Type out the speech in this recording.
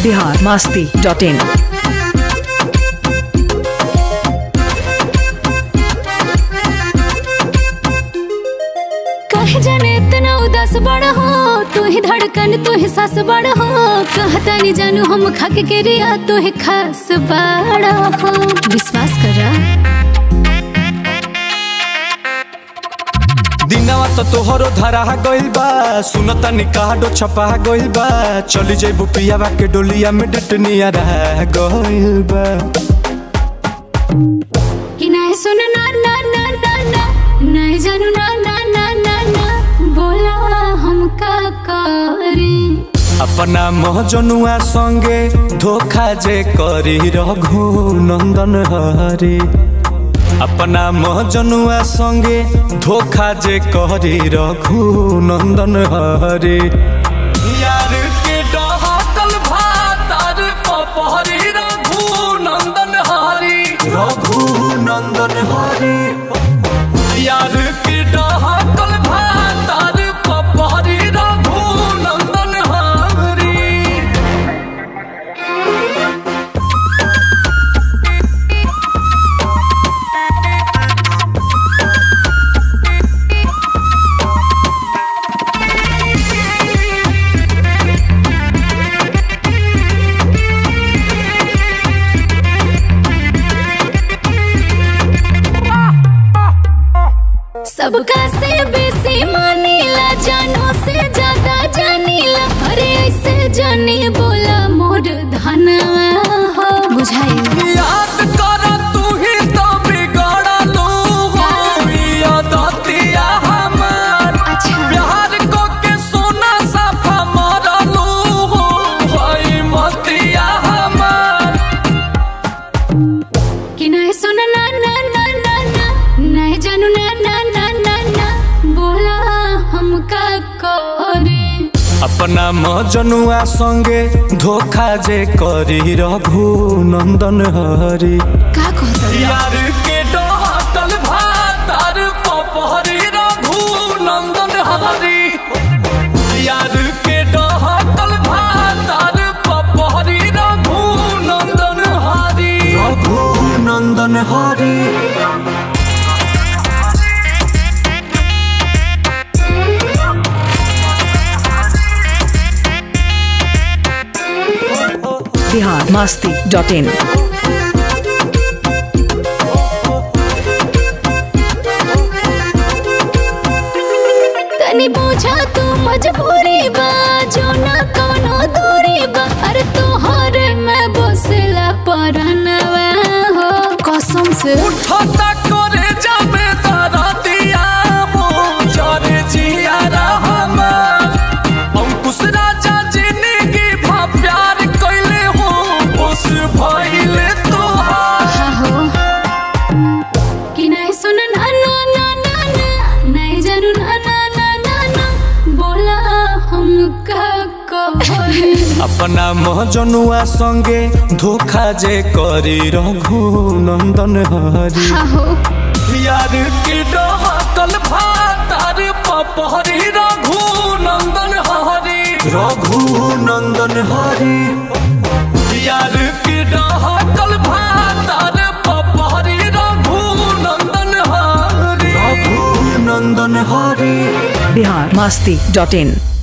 Bihar Masti dot इन कहे जाने इतना उदास बड़ हो तू ही धड़कन तू ही सास बड़ हो कहता नहीं जानू हम खाके के रिया तू ही खास बड़ हो विश्वास करा दिनवा तो तोहरो धरा गइल बा सुनता निकाडो छपा गइल बा चली जइबू पियावा के डोलिया में डटनिया रह गइल बा कि नहीं सुन ना ना ना ना ना नहीं जानू ना ना ना ना ना बोला हम का करी अपना महजनुआ संगे धोखा जे करी रघु नंदन हरे अपना महजनुआ संगे धोखा जे करी रघु नंदन हरे यार के डहकल भातार पपहरी रघु नंदन हरी रघु नंदन हरी यार के डहकल भातार पपहरी रघु नंदन हरी सबका से बेसी मानीला जानो से ज्यादा जानीला अरे ऐसे जानी बोला मोर धनवा हो बुझाई याद कर तू ही तो बिगड़लू हो यादतिया हमार अच्छा प्यार को के सोना साफा मरलू हो भाई मतिया हमार कि नहीं सुन ना ना ना ना ना नहीं जानू ना ना ना ना ना बोला हमका करे अपना मजनुआ संगे धोखा जे करी रघु नंदन हरी का कहता यार के डहकल भातार पपहरी रघु नंदन हरी यार के डहकल भातार पपहरी रघु नंदन हरी रघु नंदन हरी बिहार मास्ती डॉट इन तनी पूछा तू मजबूरी बा जो ना कवनो दूरी बा अरे तोहर में बसला परनवा हो कसम से उठता करे जाबे तारा दिया हो जरे जिया रहमान अंकुश राजा जिंदगी भा प्यार कैले हो उस भइले तोहार हा हो कि नहीं सुन ना ना ना ना ना नहीं जानू ना ना ना ना ना बोला हम का कहे अपना महजनुआ संगे धोखा जे करी रघु नंदन हरी हा हो यार की डहकल भातार पपहरी रघु नंदन हरी रघु नंदन हरी यार की डहकल भातार पपहरी रघु नंदन हरी रघु नंदन हरी बिहार मास्ती डॉट इन